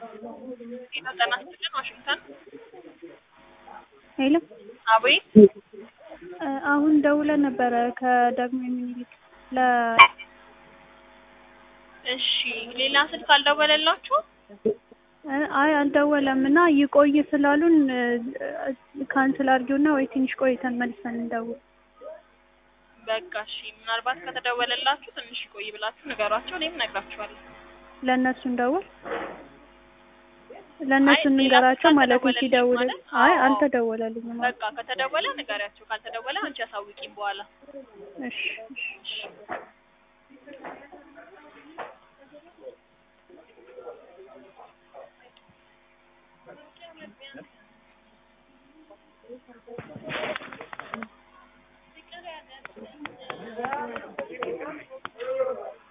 ጤና ጤና ይስጥልን ዋሽንግተን ሄሎ አቤት እ አሁን ደውለን ነበረ ከዳግማዊ ምኒልክ ለ እሺ ሌላ ስልክ አልደወለላችሁ እ አይ አልደወለም እና ይቆይ ስላሉን እ ካንስል አድርጊውና ወይ ትንሽ ቆይተን መልሰን እንደውል በቃ እሺ ምናልባት ከተደወለላችሁ ትንሽ ይቆይ ብላችሁ ንገሯቸው እኔም እነግራችኋለሁ ለእነሱ እንደውል ለእነሱ አይ ሌላ እንንገራቸው ስልክ ማለት አልተደወለልኝም ሲደውል ማለት? አይ አዎ። አልተደወለልኝም በቃ ከተደወለ ንገሪያቸው ካልተደወለ አንቺ አሳውቂኝ በኋላ እሺ እሺ